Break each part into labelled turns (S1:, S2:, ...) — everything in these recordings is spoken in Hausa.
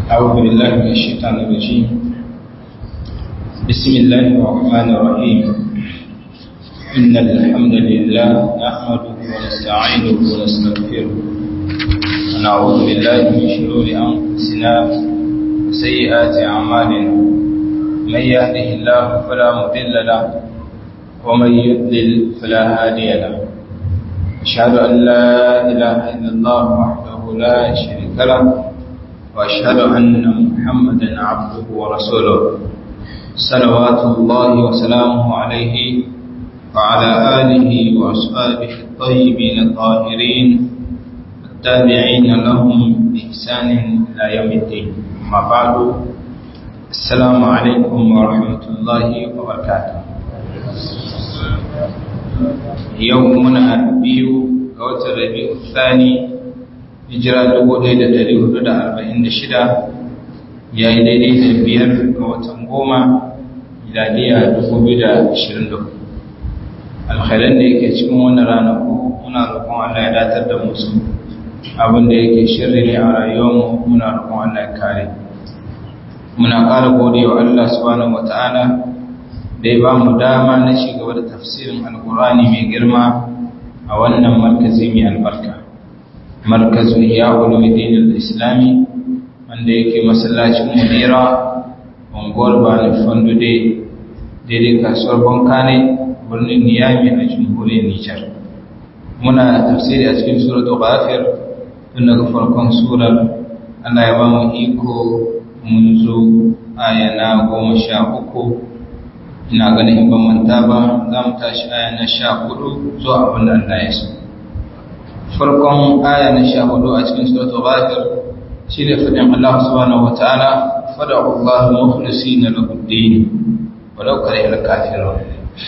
S1: أعوذ بالله من الشيطان الرجيم بسم الله الرحمن الرحيم إن الحمد لله نحمده ونستعينه ونستغفره ونعوذ بالله من شرور أنفسنا وسيئات أعمالنا من يهده الله فلا مضل له ومن يضلل فلا هادي له أشهد أن لا إله إلا الله وحده لا شريك له وأشهد أن محمدا عبده ورسوله صلوات الله وسلامه عليه وعلى آله وأصحابه الطيبين الطاهرين التابعين لهم بإحسان إلى يوم الدين أما بعد السلام عليكم ورحمة الله وبركاته يومنا بيو قوة الربيع الثاني hijira 1446 ya yi daidai da biyar ga watan goma miladiya 2024 alkhairan da yake cikin wannan ranaku muna roƙon Allah ya datar da musu abinda yake shirri ne a rayuwarmu muna roƙon Allah ya kare muna ƙara gode wa Allah subhanahu wata'ala da ya ba mu dama na gaba da tafsirin alkurani mai girma a wannan markazi mai albarka markazin ya ulumuddin al-islami wanda yake masallacin mudira unguwar bani fandude daidai kasuwar bankane birnin niyami a jamhuriyar nijar muna tafsiri a cikin suratul ghafir tun daga farkon surar Allah ya ba mu iko mun zo aya na goma sha uku ina ganin in ban manta ba za mu tashi aya na sha hudu zuwa abin da Allah ya so farkon aya na sha hudu a cikin suratul ghafir shine fadin Allah subhanahu wataala fad'u Allah mukhlisina lahu ad-din walau kariha al-kafirun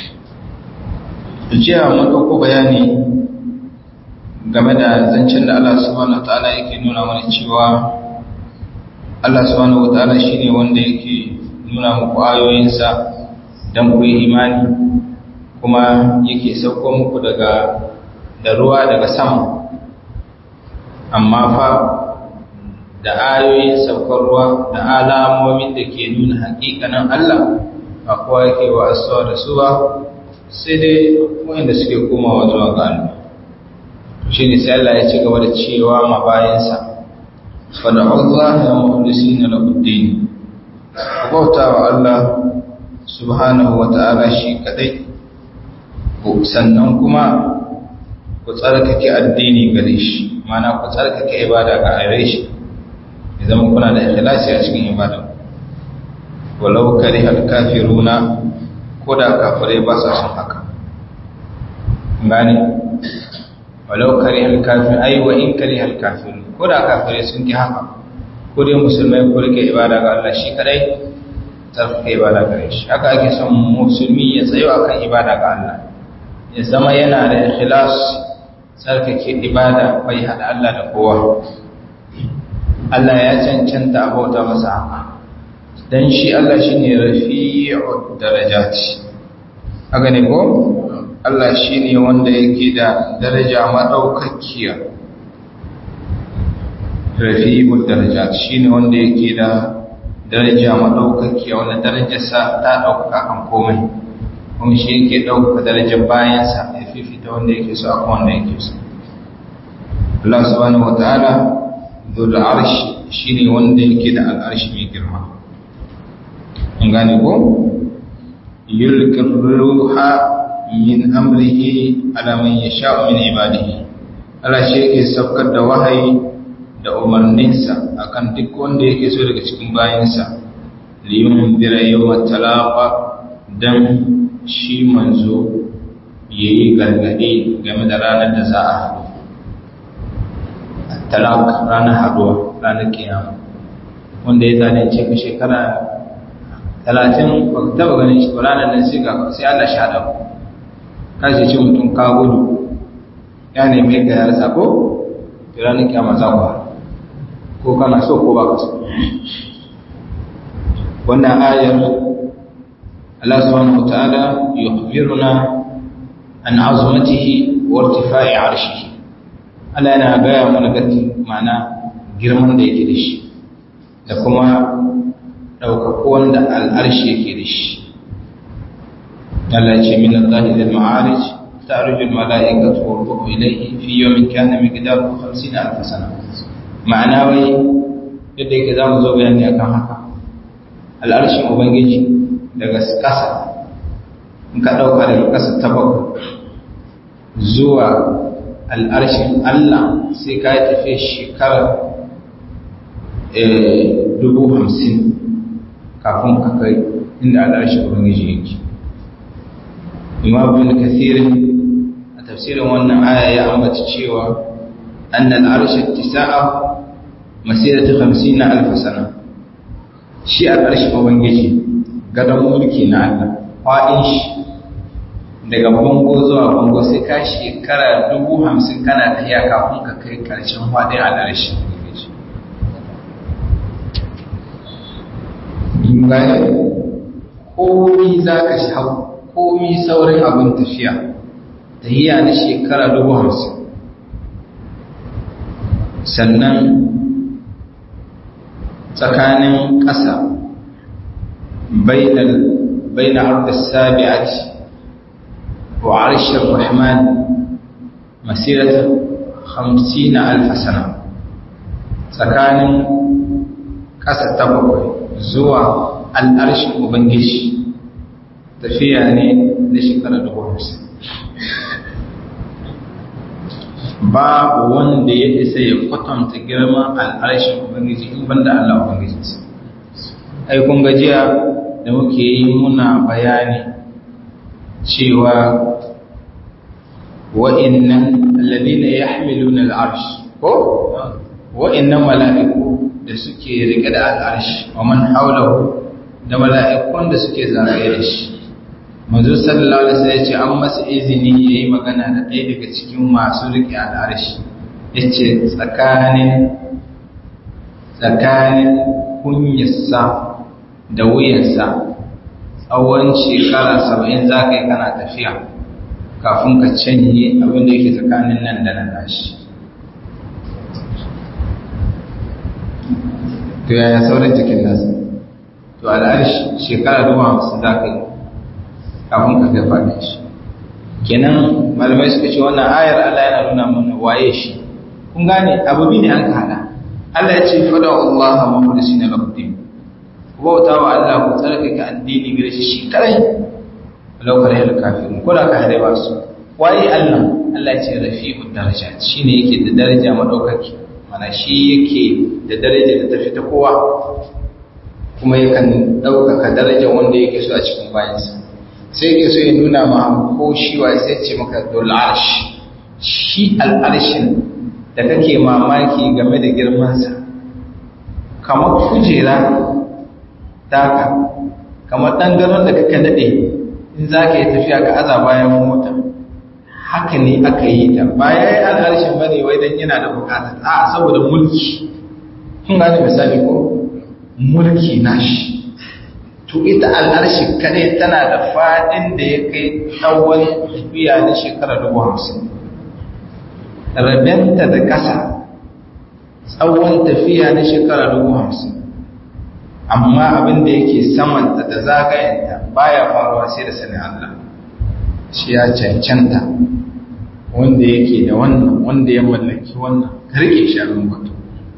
S1: jiya mun dauko bayani game da zancen da Allah subhanahu wataala yake nuna mana cewa Allah subhanahu wataala shine wanda yake nuna muku ayoyinsa dan ku yi imani kuma yake sauko muku daga da ruwa daga sama amma fa da ayoyin saukar ruwa da alamomin da ke nuna hakikanin Allah ba kowa yake wa asuwa da su ba sai dai wanda suke komawa zuwa ga Allah shi ne sai Allah ya ci gaba da cewa ma bayansa fada Allah ya muhlisi na labuddin ku bauta wa Allah subhanahu wa ta'ala shi kadai sannan kuma ku tsarkake addini gare shi mana ku tsarkake ibada ga gare shi ya zama kuna da ikhlasi a cikin ibada walau kare alkafiruna ko da kafirai ba sa son haka gane walau kare alkafir ai wa in kare alkafir ko da kafirai sun ki haka ko dai musulmai ko rike ibada ga Allah shi kadai tsarkake ibada gare shi haka ake son musulmi ya tsayo akan ibada ga Allah ya zama yana da ikhlas tsarkake ibada bai hada Allah da kowa Allah ya cancanta abauta masa haka dan shi Allah shine rafi'ud darajati haka ne ko Allah shine wanda yake da daraja madaukakiya rafi'ud darajati shine wanda yake da daraja madaukakiya wanda darajarsa ta dauka kan komai kuma shi yake dauka darajar bayansa ya fifita wanda yake so akan wanda yake so Allah subhanahu wataala dhul arshi shine wanda yake da al'arshi mai girma an gane ko yulqir ruha min amrihi ala man yasha'u min ibadihi Allah shi yake saukar da wahayi da umarninsa akan duk wanda yake so daga cikin bayansa liyun bira yawma talaqa dan shi manzo yayi gargadi game da ranar da za a haɗu talak ranar haduwa ranar kiyama wanda ya zalunce ka shekara talatin ba ka taba ganin shi ba ranar nan sai ga sai Allah sha damu ka ce ce mutum ka gudu ya neme ka ya rasa ko da ranar kiyama za ku ko kana so ko ba ka so wannan ayar Allah subhanahu wa ta'ala yukhbiruna an azmatihi wa irtifa'i 'arshihi Allah yana gaya mana gati mana girman da yake da shi da kuma ɗaukaku wanda al'arshi yake da shi Allah ce min Allah da ma'arij ta arjul mala'ikatu wa ruhu ilayhi fi yawmin kana miqdaru 50 alf sana ma'ana wai yadda yake zamu zo bayani akan haka al'arshin ubangiji daga ƙasa in ka ɗauka daga ƙasa ta bakwai zuwa al'arshin Allah sai ka yi tafiya shekarar dubu hamsin kafin ka kai inda al'arshin ubangiji yake imam bin kathirin a tafsirin wannan aya ya ambata cewa annal arshin tisa'a masiratu 50 alf sana shi al'arshin ubangiji gadon mulki na Allah fa'in shi daga bango zuwa bango sai ka shekara dubu hamsin kana tafiya kafin ka kai karshen faɗin al'arshin ubangiji bayan komi za ka hau komi saurin abin tafiya tahiya na shekara dubu hamsin sannan tsakanin ƙasa بين عرض السابعة وعرش الرحمن مسيرة خمسين ألف سنة سكان قصة تبقى زوى الأرش مبنجش تفيعني لشكرا دقومس babu wanda ya isa ya kwatanta girman al'arshin ubangiji in banda Allah ubangijinsa ai kun gajiya da muke yi muna bayani cewa wa'innan alladhina yahmiluna al'arsh ko wa'innan mala'iku da suke rike da al'arsh wa man hawlahu da mala'ikun da suke zagaye da shi manzo sallallahu alaihi wasallam yace an masa izini yayi magana da ɗaya daga cikin masu rike al'arsh yace tsakanin tsakanin kunyarsa da wuyansa tsawon shekara saba'in za ka yi kana tafiya kafin ka canye abin da yake tsakanin nan da nan nashi to yaya sauran jikin nasa to al'arshi shekara dubu hamsin za ka yi kafin ka kai faɗin shi kenan malamai suka ce wannan ayar Allah yana nuna mana waye shi kun gane abu ne an ka hada Allah ya ce fada Allah mukhlisina lahu din bauta wa Allah ku tsarkake addini gare shi shi kadai laukar yadda kafin ko da ka hade ba su waye Allah Allah ce rafi'ud darajat shine yake da daraja madaukaki mana shi yake da daraja da tafi ta kowa kuma yakan daukaka daraja wanda yake so a cikin bayansa sai yake so ya nuna ma ko shi wa sai ce maka dul arsh shi al arshin da kake mamaki game da girmansa kamar kujera taka kamar ɗan ganon da kaka daɗe in za ka yi tafiya ka aza bayan mota haka ne aka yi ta ba ya yi al'arshin ba ne wai don yana da bukatar a saboda mulki kun gane misali ko mulki nashi to ita al'arshi kadai tana da faɗin da ya kai tsawon tafiya na shekara dubu hamsin rabenta da ƙasa tsawon tafiya na shekara dubu hamsin amma abin da yake samanta da zagayenta baya faruwa sai da sanin Allah shi ya cancanta wanda yake da wannan wanda ya mallaki wannan karke shi abin batu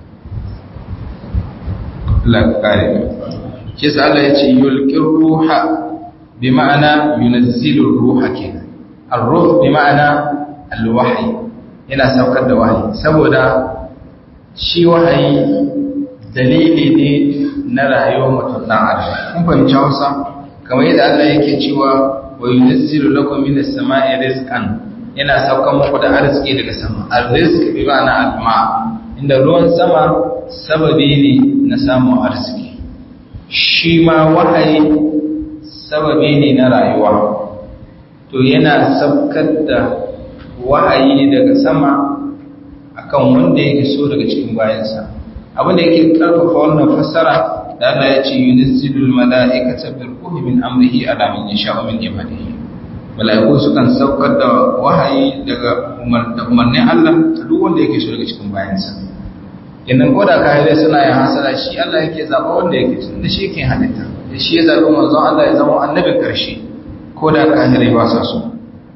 S1: Allah ka kare mu shi sa Allah ya ce yulqir ruha bi ma'ana yunazzilu ruha kenan ar-ruh bi ma'ana al-wahyi yana saukar da wahayi saboda shi wahayi dalili ne na rayuwar mutum ɗan adam kun fahimci Hausa kamar yadda Allah yake cewa wa yunzilu lakum minas sama'i rizqan yana saukar muku da arziki daga sama arrizq bi ma'ana alma inda ruwan sama sababi ne na samun arziki shi ma wahayi sababi ne na rayuwa to yana saukar da wahayi daga sama akan wanda yake so daga cikin bayansa abin da yake karfafa wannan fassara da Allah ya ce yunazzilul mala'ikata bil ruhi min amrihi ala man yasha'u min ibadihi mala'iku sukan saukar da wahayi daga umarnin Allah duk wanda yake so daga cikin bayansa idan ko da kahirai suna yin hasara shi Allah yake zaɓa wanda yake tun da shi ke halitta da shi ya zaɓi manzon Allah ya zama annabin ƙarshe ko da kahirai ba sa so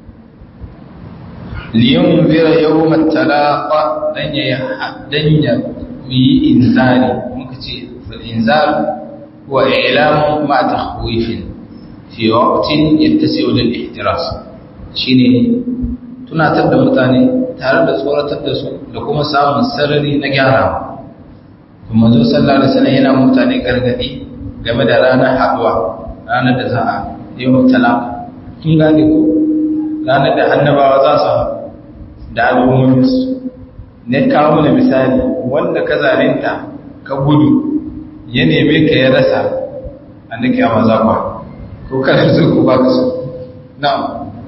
S1: liyun zira yau matalaƙa don ya yi inzari muka ce inzar wa ilamun ma ta huifin fi waqtin yattasi'u lil ihtiras shine tunatar da mutane tare da tsoratar da su da kuma samun sarari na gyara kuma zo sallallahu alaihi wasallam yana mutane gargadi game da ranar haduwa ranar da za a yi mutala kin gane ko ranar da annabawa za su da al'ummomin su ne kawo mana misali wanda ka zalinta ka gudu ya neme ka ya rasa annaki a maza kwa ko kana so ko ba ka so na'am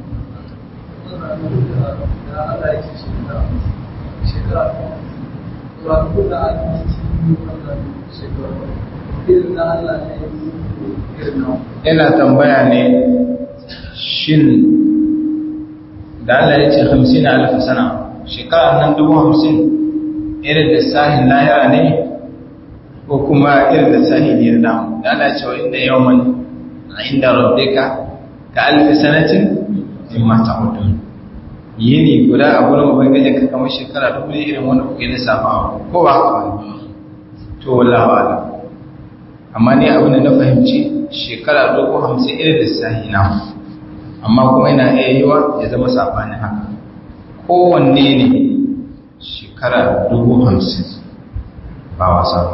S1: yana tambaya ne shin da Allah ya ce hamsin alif sana shekara nan dubu hamsin irin da sahin lahira ne ko kuma irin da sahin ne da da Allah ya ce wa inda yawman inda rabbika ka alif sanatin in ma ta'udun yini guda a gurin ubangijin ka kamar shekara dubu ne irin wanda kuke lissafa ko ba haka ba to wallahi wa'ala amma ni abin da na fahimci shekara dubu hamsin irin lissahi na amma kuma yana iya yiwa ya zama saɓani haka kowanne ne shekara dubu hamsin ba wasa ba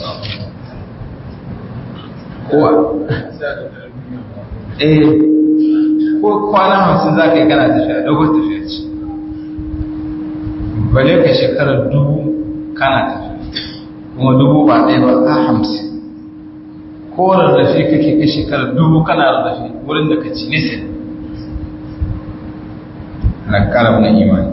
S1: kowa eh ko kwana hamsin za ka yi kana tafiya dogon tafiya ce bale ka shekara dubu kana tafiya kuma dubu ba ɗaya ba a hamsin ko rarrafe kake kai shekara dubu kana rarrafe wurin da ka ci nesa na karam na imani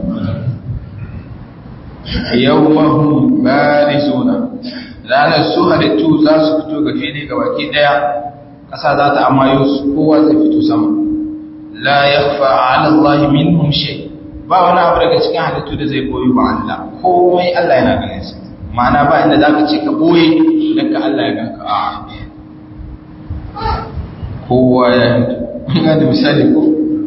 S1: yau mahun bari zona ranar su halittu za su fito ga fili ga baki daya ƙasa za ta amayo su kowa zai fito sama la ya fa'ala Allah minhum shay ba wani abu daga cikin halittu da zai boye ba Allah komai Allah yana ganin sa ma'ana ba inda zaka ce ka boye dan ka Allah ya ganka a'a kowa ya ga da misali ko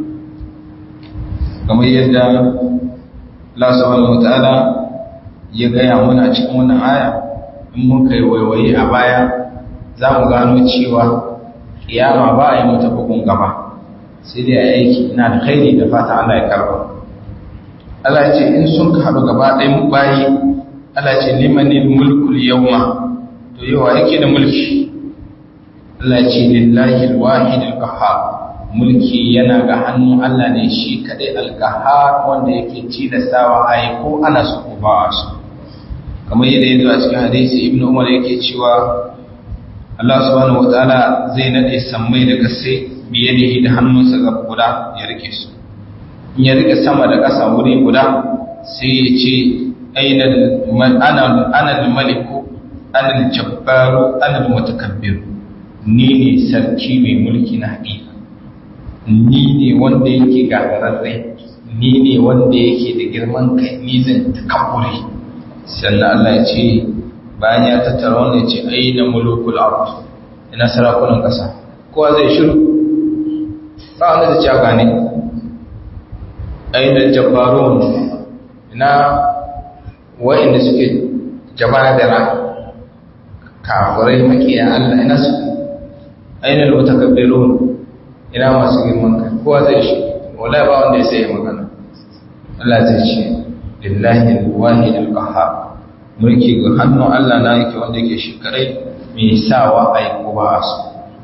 S1: kamar yadda Allah subhanahu wataala ya gaya muna cikin wannan aya in mun kai waiwaye a baya za mu gano cewa kiyama ba a yi mata bugun gaba sai dai a aiki ina da khairi da fata Allah ya karba Allah ya ce in sun haɗu gaba ɗayan bayi Allah ce limanil mulkul yawma to yawa yake da mulki Allah ce lillahi alwahid alqahhar mulki yana ga hannun Allah ne shi kadai alqahhar wanda yake tilastawa ai ko ana so ko ba su kamar yadda yanzu a cikin hadisi ibnu umar yake cewa Allah subhanahu wataala zai nade sammai da kasai biyadihi da hannunsa ga guda ya rike su in ya rike sama da ƙasa wuri guda sai ya ce aina ana ana al-maliku ana al-jabbaru ana al-mutakabbir ni ne sarki mai mulki na haƙiƙa ni ne wanda yake gagararre ni ne wanda yake da girman kai ni zan takabbure sannan Allah ya ce bayan ya tattara wannan ya ce aina mulukul ard ina sarakunan ƙasa kowa zai shiru ba wanda zai ci aka ne aina jabbarun ina wa'inda suke jama'a da ra kafirai makiya Allah ina su aina al-mutakabbirun ina masu girman kai kowa zai shi wala ba wanda ya sai magana Allah zai ce lillahi al-wahid al-qahhar mulki ga hannun Allah na yake wanda yake shi kadai mai sawa ai ko ba su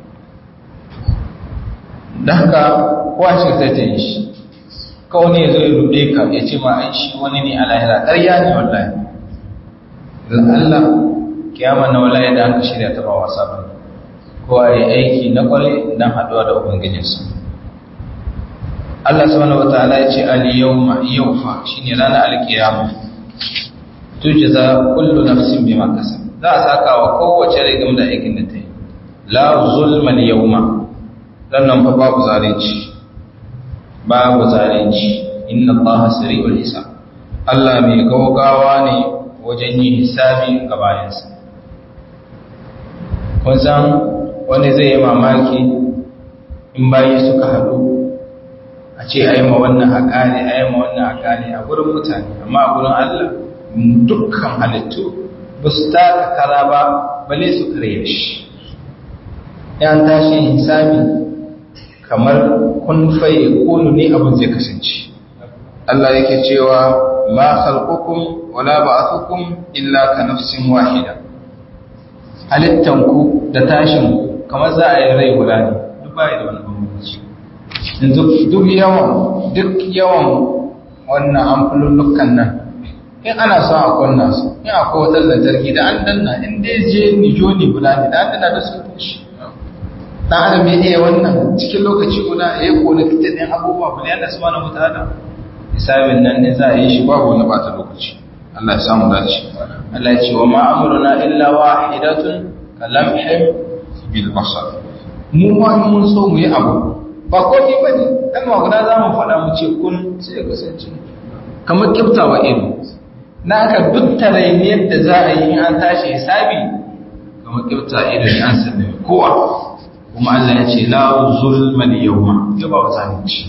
S1: dan haka kowa shi zai ta yi shi kawai ne zai rude ka ya ce ma ai shi wani ne a lahira ƙarya ne wallahi dan Allah kiyama na wallahi da aka shirya ta ba wasa ba kowa ya aiki na kware dan haduwa da ubangijinsa Allah subhanahu wataala ya ce al yawma yawfa shine ranar alkiyama tujza kullu nafsin bima kasab za a saka wa kowace rai game da aikin da ta yi la zulma al yawma dan nan fa babu zalunci babu zalunci inna allaha sari'ul hisab Allah mai gaugawa ne wajen yin hisabi ga bayansa kun san wani zai yi mamaki in bayi suka haɗu a ce a yi ma wannan a ƙare a yi ma wannan a ƙare a gurin mutane amma a gurin Allah dukkan halittu ba su taka kara ba bale su kare shi yan tashi hisabi kamar kun faye kunu ne abin zai kasance Allah yake cewa ma khalqukum wala ba'athukum illa ka nafsin wahida halittanku da tashin kamar za a yi rai guda ne duk bai da wani bambanci yanzu duk yawan duk yawan wannan amfululukan nan in ana son a kunna su in akwai wata lantarki da an danna in dai je nijo ne guda ne da an danna da su tashi dan adam ya iya wannan cikin lokaci guda ya kona kitan abubuwa ba ne Allah subhanahu wataala hisabin nan ne za a yi shi babu wani bata lokaci Allah ya samu dace Allah ya ce wa ma amruna illa wahidatun kalamhim bil basar mu ma mun so mu yi abu ba komai bane dan ma guda za mu faɗa mu ce kun sai ya kasance kamar kiftawa ido na aka duk tarayyar da za a yi an tashi hisabi kamar kifta ido ne an sallame kowa kuma Allah ya ce la zulma al yawma ba wata ne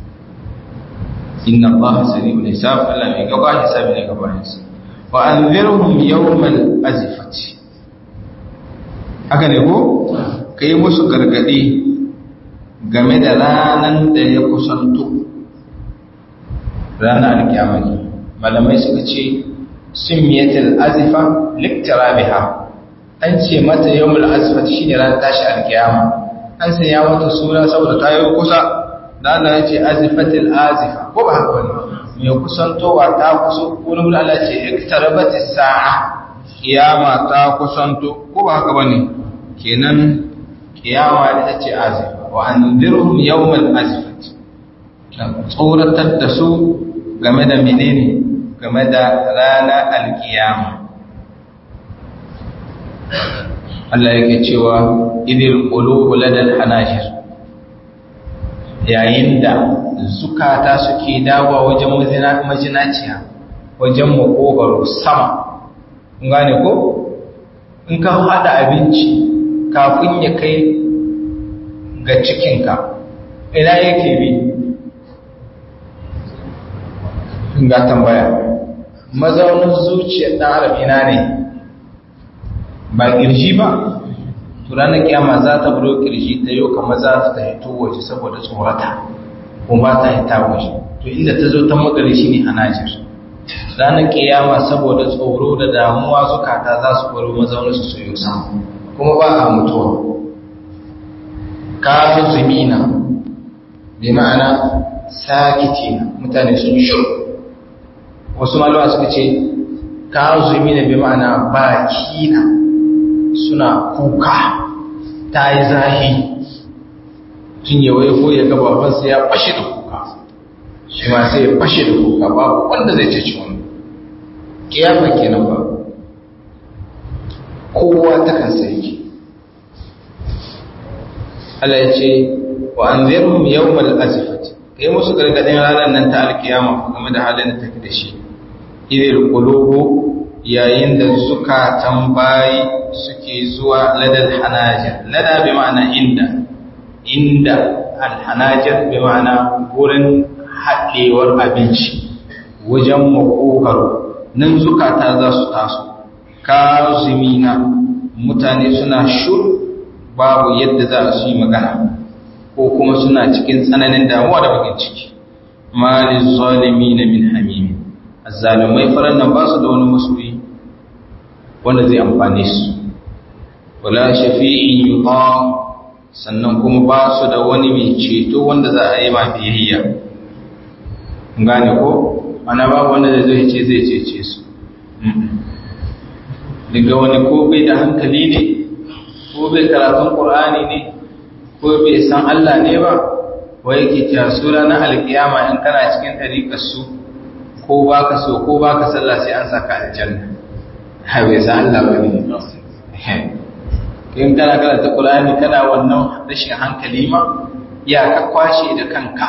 S1: inna Allah sari'ul hisab Allah mai gaba hisabi ne gabanin sa wa anzirhum yawmal azifati haka ne ko kai musu gargadi game da ranan da ya kusanto ranar alkiyama malamai suka ce simiyatul azifa liktirabiha an ce mata yawmul azifati shine ran tashi alkiyama an sanya mata suna saboda ta yi kusa da Allah ya ce azifatil azifa ko ba haka bane mai kusantowa ta kuso wani wuri Allah ce iktarabatis sa'a kiyama ta kusanto ko ba haka bane kenan kiyama ita ce azifa wa anzirhum yawmal azifati tsoratar da su game da menene game da rana alkiyama Allah yake cewa idil qulubu ladal hanajir yayin da zukata suke dawa wajen majinaciya wajen makogaro sama kun gane ko in ka hada abinci kafin ya kai ga cikinka ina yake bi ga tambaya mazaunin zuciyar ɗan adam ina ne ba ƙirji ba to ranar kiyama za ta buro kirji ta yau kamar za ta hito waje saboda tsorata kuma ba ta hita waje to inda ta zo ta magari shi ne hanajir ranar kiyama saboda tsoro da damuwa zukata za su baro mazaunin su soyo sama kuma ba a mutuwa kafin zumina bi ma'ana sakiti mutane sun shiru wasu malama suka ce ka zumina bi ma'ana baki na suna kuka ta yi zahi tun ya waifo ya ga babansa ya fashe da kuka shi ma sai ya fashe da kuka babu wanda zai ce wani kiyama kenan ba kowa ta kansa yake Allah ya ce wa an zirhum yawmal azifati kai musu gargadin ranar nan ta alkiyama game da halin da take da shi idil qulubu yayin da zukatan bayi suke zuwa ladal hanajir lada bi ma'ana inda inda alhanajir bi ma'ana gurin haɗewar abinci wajen makogaro nan zukata za su taso kazimina mutane suna shur babu yadda za su yi magana ko kuma suna cikin tsananin damuwa da bakin ciki malin zalimi na min hamimi azzalumai faran nan ba su da wani masoyi wanda zai amfane su wala shafi'in yuta sannan kuma ba su da wani mai ceto wanda za a yi ma biyayya gane ko ana babu wanda zai ce zai cece su daga wani ko bai da hankali ne ko bai karatun qur'ani ne ko bai san Allah ne ba wai yake cewa su ranar alkiyama in kana cikin ɗariƙar su ko baka so ko baka sallah sai an saka aljanna ha bai san Allah ba ne in kana karanta Qur'ani kana wannan rashin hankali ma ya ka kwashe da kanka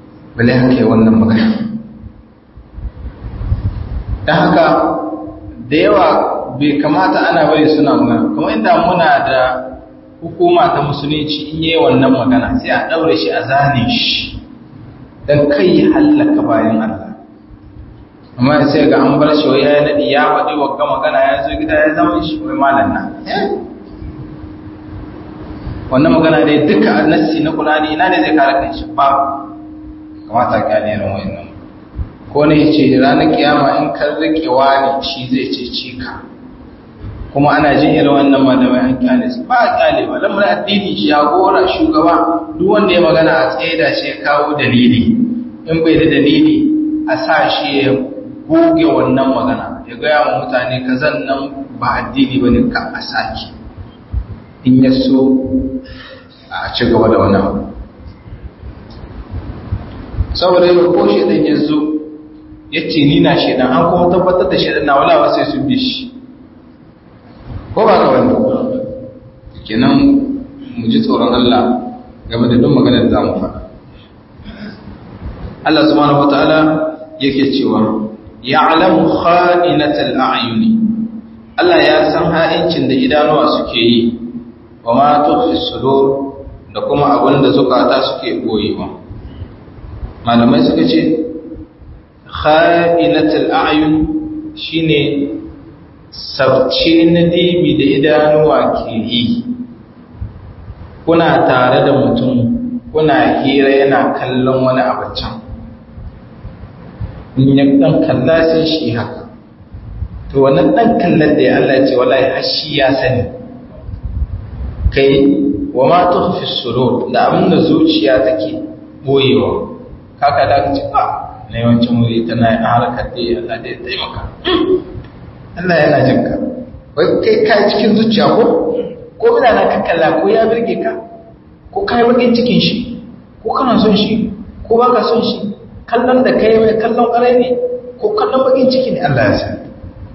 S1: bale haka yi wannan magana dan haka da yawa bai kamata ana bari suna magana kuma inda muna da hukuma ta musulunci in yi wannan magana sai a ɗaure shi a zane shi don kai ya hallaka bayan Allah amma sai ga an bar shi wai ya naɗi ya faɗi wa magana ya zo gida ya zama shi wai malam na wannan magana dai duka nassi na Qur'ani ina ne zai kare kanshi ba kamata ka ne irin wannan ko ne yace ranar kiyama in kan rike wani shi zai cece ka kuma ana jin irin wannan malamai an kyale su ba kyale ba lamarin addini shi jagora shugaba duk wanda ya magana a tsaye da shi ya kawo dalili in bai da dalili a sa shi ya goge wannan magana ya gaya wa mutane kazan nan ba addini bane ka a saki in ya so a ci gaba da wani abu saboda yau ko shaidan ya zo ya ce ni na shaidan an kuma tabbatar da shaidan na walawa sai sun bi shi ko ba ka wani kenan mu ji tsoron Allah game da duk maganar da za mu faɗa Allah subhanahu wataala yake cewa ya'lamu kha'inatal a'yuni Allah ya san ha'incin da idanuwa suke yi wa ma tukhfi sudur da kuma abin da zukata suke boyewa malamai suka ce kha'inatul a'yun shine sabce na dibi da idanuwa ke yi kuna tare da mutum kuna hira yana kallon wani abacan in ya dan kalla sai shi haka to wannan dan kallon da ya Allah ce wallahi har shi ya sani kai wa ma tukhfi surur da abin da zuciya take boyewa kaka da kace ba na yawancin wuri tana yin harkar da Allah da ya taimaka Allah yana jin ka wai kai ka cikin zuciya ko ko mina na kakkalla ko ya birge ka ko kai bakin cikin shi ko kana son shi ko baka son shi kallon da kai mai kallon ƙarai ne ko kallon bakin ciki ne Allah ya sani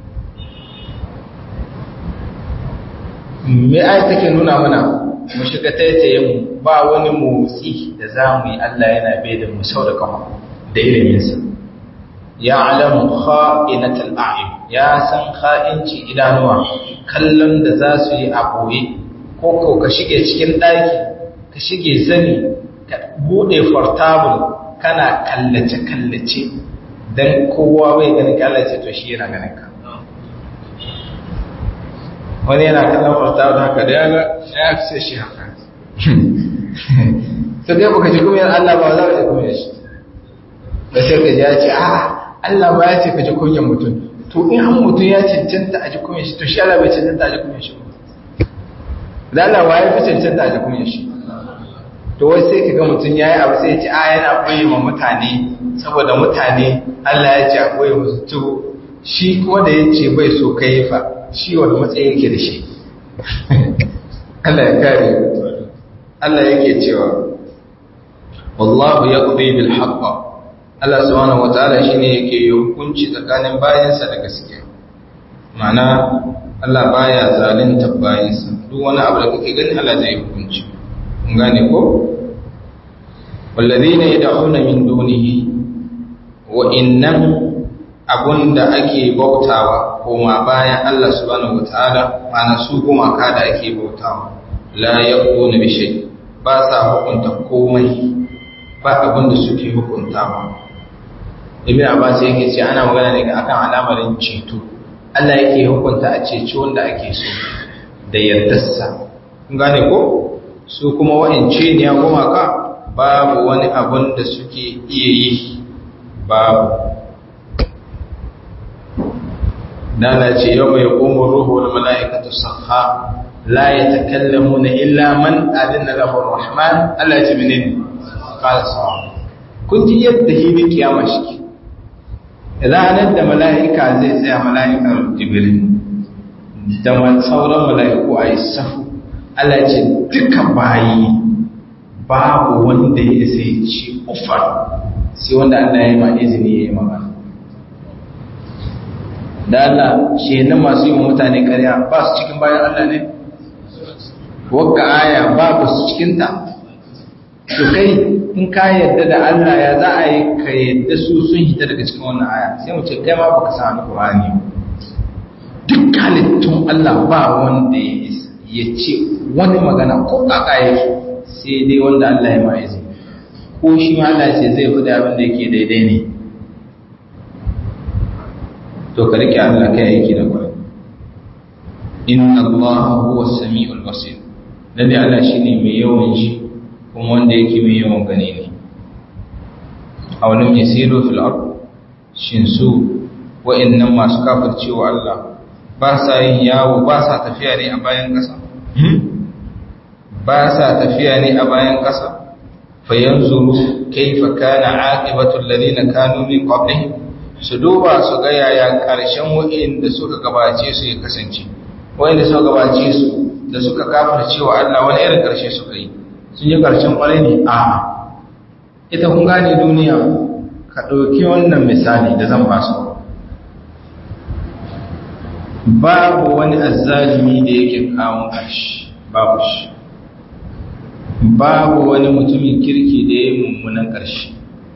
S1: me ayi take nuna mana mu shiga taitaye mu ba wani motsi da za mu yi Allah yana bai da mu sau da kafa da iliminsa ya alamu kha'inatul a'yun ya san kha'inci idanuwa kallon da za su yi a boye ko ko ka shige cikin daki ka shige zani ka bude portable kana kallace kallace dan kowa bai ganin kallace to shi yana ganin ka wani yana kallon portable haka da ya ga ya fi shi haka to dai baka ji kuma Allah ba za ka ji kuma shi da sai ka ji ya ce a'a Allah ba ya ce ka ji kunyan mutum to in an mutum ya cancanta a ji kunyan shi to shi Allah bai cancanta a ji kunyan shi da Allah wa ya fi cancanta a ji kunyan shi to wai sai ka ga mutum ya yi abu sai ya ce a yana koyi ma mutane saboda mutane Allah ya ce a koyi musu to shi kuma da ya ce bai so ka yi fa shi wani matsayi yake da shi Allah ya kare Allah yake cewa wallahu yaqdi bil haqq Allah subhanahu wataala shine yake yi hukunci tsakanin bayansa da gaskiya ma'ana Allah baya zalunta bayansa duk wani abu da kake gani Allah zai hukunci kun gane ko walladhina yad'una min dunihi wa innam abunda ake bautawa koma bayan Allah subhanahu wataala ma'ana su gumaka da ake bautawa la yaquna bi shay ba sa hukunta komai ba abinda suke hukuntawa ibn abbas yake ce ana magana ne akan al'amarin ceto Allah yake hukunta a ceci wanda ake so da yardarsa kun gane ko su kuma wa'ance ne ya gumaka babu wani abin da suke iya yi babu dala ce yau mai ƙumar ruhu wal mala'ikatu safa la yatakallamuna illa man adina lahu rahman Allah ce menene qala sawa kun ji yadda hili kiyama shi ranar da mala'ika zai tsaya mala'ikar jibril da sauran mala'iku a yi safu Allah ce duka bayi babu wanda ya sai ci ufar sai wanda Allah ya yi ma izini ya yi magana da Allah shi na masu yi wa mutane karya ba su cikin bayan Allah ne wagga aya babu su cikinta to kai in ka yadda da Allah ya za a yi ka yadda su sun hita daga cikin wannan aya sai mu ce kai ma baka san alqur'ani halittun Allah ba wanda ya ce wani magana ko kaka yake sai dai wanda Allah ya ma'izi ko shi ma Allah ce zai fi abin da yake daidai ne to ka rike Allah kai aiki da kwai inna Allah huwa samiul basir lalle Allah shine mai yawan shi kuma wanda yake mai yawan gani ne awalam yasiru fil ard shin su wa'annan masu kafircewa Allah ba sa yin yawo ba sa tafiya ne a bayan ƙasa ba sa tafiya ne a bayan ƙasa fayanzuru kaifa kana aqibatu alladhina kanu min qablihim su duba su ga yaya ƙarshen wa'inda suka gabace su ya kasance wa'inda suka gabace su da suka kafircewa Allah wani irin ƙarshe suka yi sun yi ƙarshen ƙwarai ne a'a ita kun gane duniya ka ɗauki wannan misali da zan ba su babu wani azzalimi da yake kawo ƙarshe babu shi babu wani mutumin kirki da ya yi mummunan ƙarshe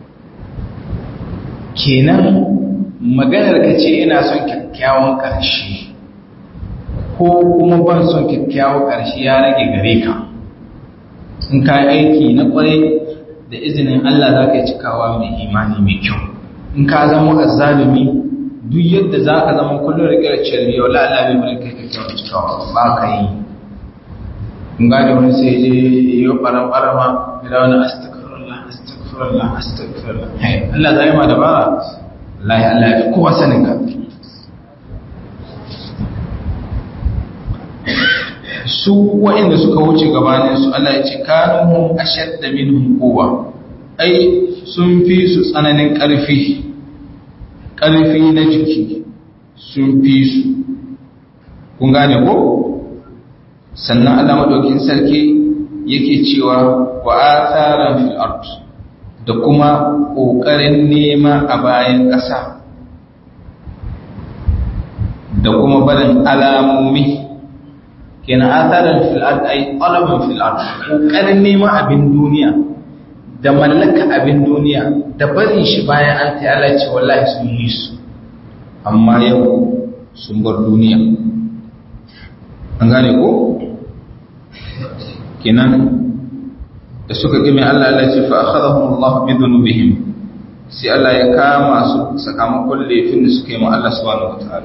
S1: kenan maganar ka ce ina son kyakkyawan ƙarshe ko kuma ban son kyakkyawan ƙarshe ya rage gare ka in ka aiki na ƙwarai da izinin Allah za ka yi cikawa mai imani mai kyau in ka zama azzalimi duk yadda za ka zama kullum da kira cirbi wala Allah bai bari kai kyakkyawan cikawa ba ka yi in gane wani sai je yi ɓaran ɓarama da wani astagfirullah astagfirullah astagfirullah Allah zai ma dabara Allah ya Allah ya fi kowa sanin ka su waɗanda suka wuce gabanin su Allah ya ce kanu ashadda minhum quwwa ai sun fi su tsananin ƙarfi ƙarfi na jiki sun fi su kun gane ko sannan Allah madaukin sarki yake cewa wa atharan fil ard da kuma kokarin nema a bayan ƙasa da kuma barin alamomi kenan atharan fil ard ay talaban fil ard kokarin nema abin duniya da mallaka abin duniya da barin shi bayan an ta Allah ce wallahi sun yi su amma yau sun bar duniya an gane ko kenan da suka gime Allah Allah ce fa akhadahum Allah bi dhunubihim sai Allah ya kama su sakamakon laifin da suka yi ma Allah subhanahu wataala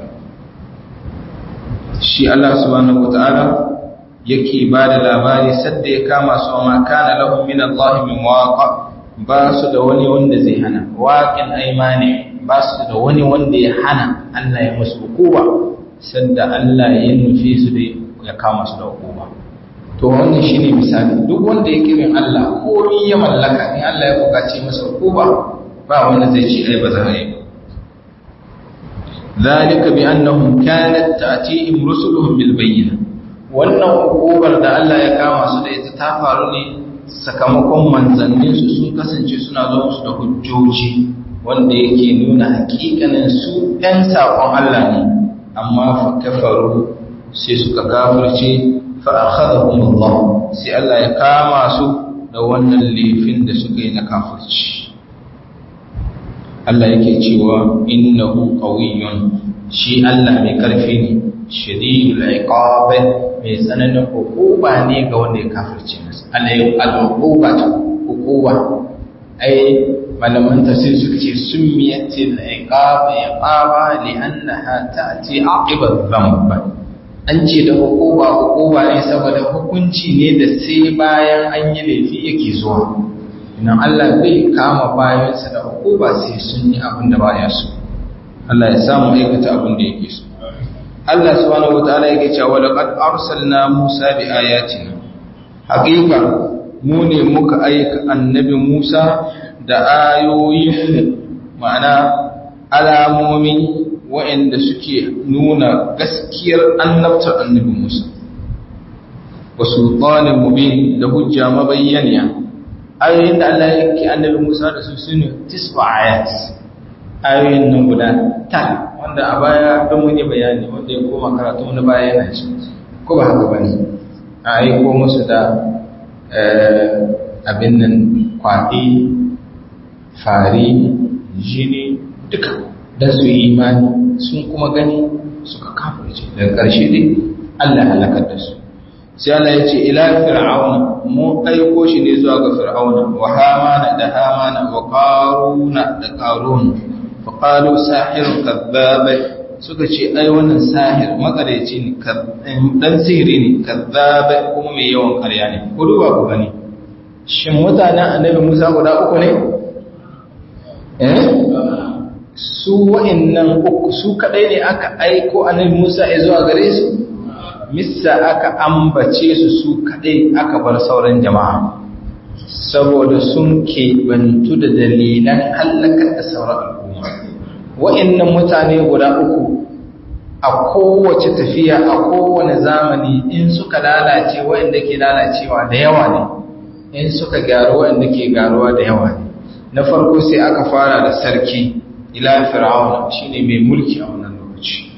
S1: shi Allah subhanahu wataala yake ba da labari sadda ya kama su ma kana lahum min Allah min waqa ba su da wani wanda zai hana waqin aymani ba su da wani wanda ya hana Allah ya musu hukuma sadda Allah ya nufi su da ya kama su da hukuma to wannan shine misali duk wanda ya kirin Allah komai ya mallaka in Allah ya bukace masa hukuma ba wanda zai ci ai ba za a yi ذلك بأنهم كانت تأتيهم رسلهم بالبينة wannan hukumar da Allah ya kama su da ita ta faru ne sakamakon manzanninsu sun kasance suna zo musu da hujjoji wanda yake nuna hakikanin su ɗan saƙon Allah ne amma fa kafaru sai suka kafirce fa akhadhahum Allah sai Allah ya kama su da wannan laifin da suka yi na kafirci Allah yake cewa innahu qawiyyun shi Allah mai karfi ne shadidul iqab mai tsananin hukuma ne ga wanda ya kafirce masa Allah ya al-uquba hukuma ai malaman tafsir suka ce summiyatil iqab iqaba li'annaha ta'ti aqiba dhanb an ce da hukuma hukuma ne saboda hukunci ne da sai bayan an yi laifi yake zuwa idan Allah bai kama bayansa da hukuma sai sun yi abin da baya so Allah ya samu aikata abin da yake so Allah subhanahu wataala yake cewa laqad arsalna Musa bi ayatina haqiqa mu ne muka aika annabi Musa da ayoyin ma'ana alamomi waɗanda suke nuna gaskiyar annabtar annabi Musa wa sultanin mubin da hujja mabayyaniya ayoyin da Allah yake annabi Musa da su sune tisfa ayat ayoyin nan guda ta wanda a baya don mun yi bayani wanda ya koma karatu na baya yana ci ko ba haka bane a aiko musu da abin nan kwaɗi fari jini duka don su yi imani sun kuma gani suka kafirce daga ƙarshe dai Allah ya halakar da su sai Allah ya ce ila fir'auna mu aiko shi ne zuwa ga fir'auna wa hamana da hamana wa qaruna da qarun fa qalu sahirun kadhab suka ce ai wannan sahir makareci ne dan sihiri ne kadhab kuma mai yawan ƙarya ne ku duba ku gani shin mutanen annabi Musa guda uku ne eh su wa'annan uku su kadai ne aka aiko annabi Musa ya zuwa gare su missa aka ambace su su kadai aka bar sauran jama'a saboda sun keɓantu da dalilan hallakar da sauran al'umma wa'annan mutane guda uku a kowace tafiya a kowane zamani in suka lalace wa'anda ke lalacewa da yawa ne in suka gyaru wa'anda ke gyaruwa da yawa ne na farko sai aka fara da sarki ila fir'auna shine mai mulki a wannan lokaci